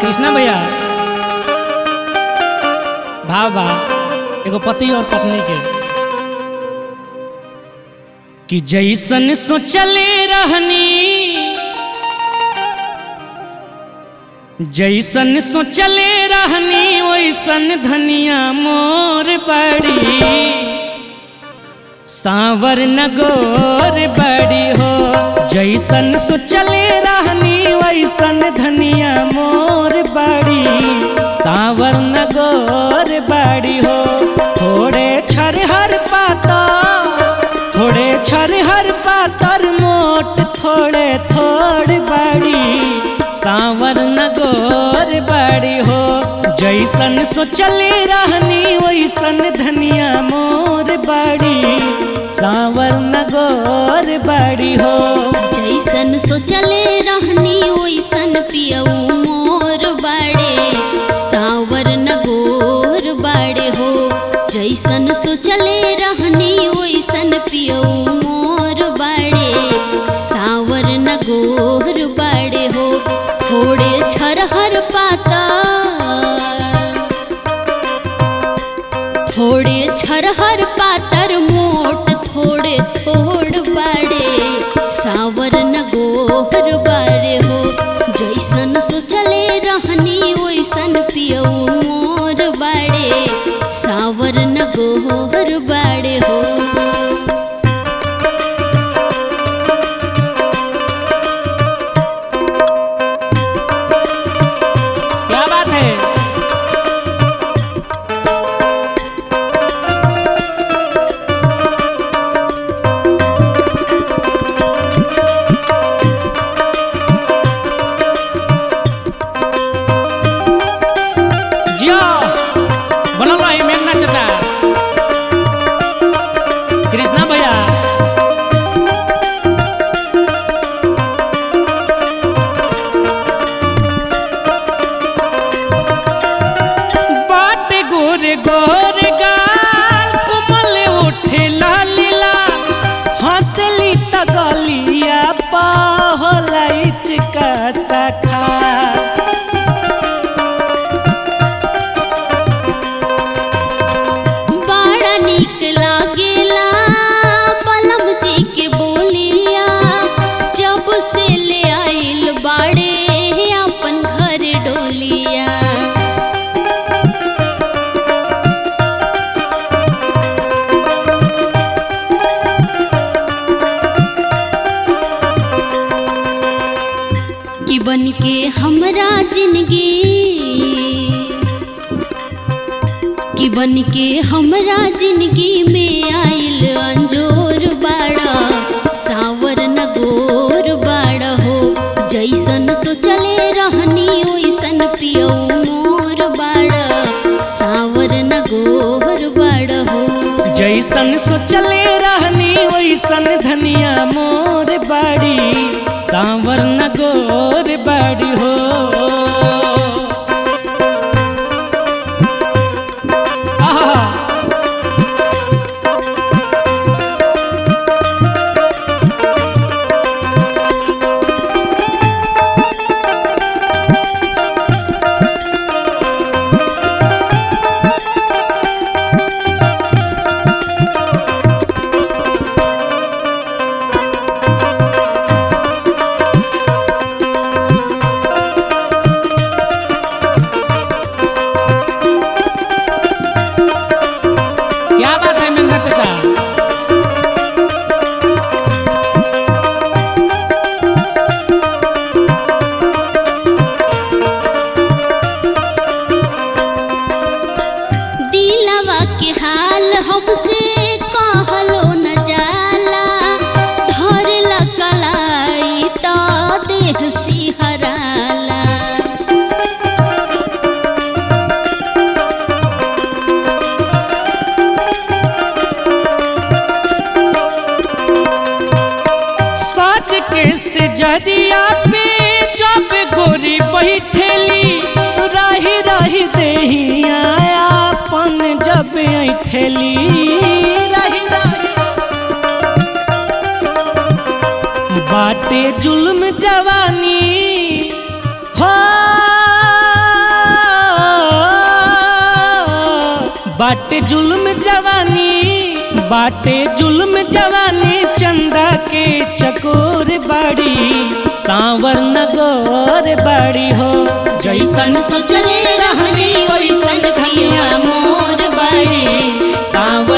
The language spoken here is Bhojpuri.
कृष्णा भैया भाव बा एगो पति और पत्नी के कि जैसन सोचले रहनी जैसन सोचले रहनी वैसन धनिया मोर बड़ी सावर नगोर बड़ी हो जैसन सोचले रहनी वैसन धनिया मोर बड़ी सावर नगोर बड़ी हो थोड़े छरहर पाता थोड़े छरहर पातर मोट थोड़े थोड़ बड़ी सावर नगोर बड़ी हो जैसन सोचले रहनी वैसन धनिया मोर बड़ी सावर नगोर बड़ी हो जैसन सोचले रहनी वैसन पियऊ मोर बाड़े सावर नगोर बाड़े हो जैसन सोचले रहनी वैसन पियऊ मोर बाड़े सावर नगोर बाड़े हो थोड़े छरहर पाता थोड़े छरहर पातर मोट थोड़े थोड़ बाड़े सावर नगोहर बारे हो जैसन सोचले रहनी वैसन पियऊ मोर बाड़े सावर नगोहर बाड़े हो क्या बात है जियो बनल रही मेघना चाचा कृष्णा भैया बाट गोर गोर गाल कोमल उठे लालीला हंसली त गलिया पहलाई चिका सखा बड़ा नीक लागेला पलम जी के बोलिया जब से ले आइल बाड़े अपन घर डोलिया कि बन के हमरा जिंदगी कि बन के हमरा जिंदगी में आइल अंजोर बाड़ा सावर नगोर बाड़ा हो जैसन सोचले रहनी वैसन पियऊ मोर बाड़ा सावर नगोर बाड़ा हो जैसन सोचले रहनी वैसन धनिया मोर बाड़ी सांवर नगोर बाड़ी हो आहा क्या बात है मेघना चाचा दिलवा के हाल हमसे कहलो न जाला धरला कलाई तो देह सिहराला सच के से जरिया पे जब गोरी बैठेली रही रही देहिया अपन जब ऐठेली रही रही बाटे जुल्म जवानी हो बाटे जुल्म जवानी बाटे जुल्म जवानी चंदा के चकोर बाड़ी सांवर नगोर बाड़ी हो जैसन सोचले रहनी वैसन पिया मोर बड़े सावर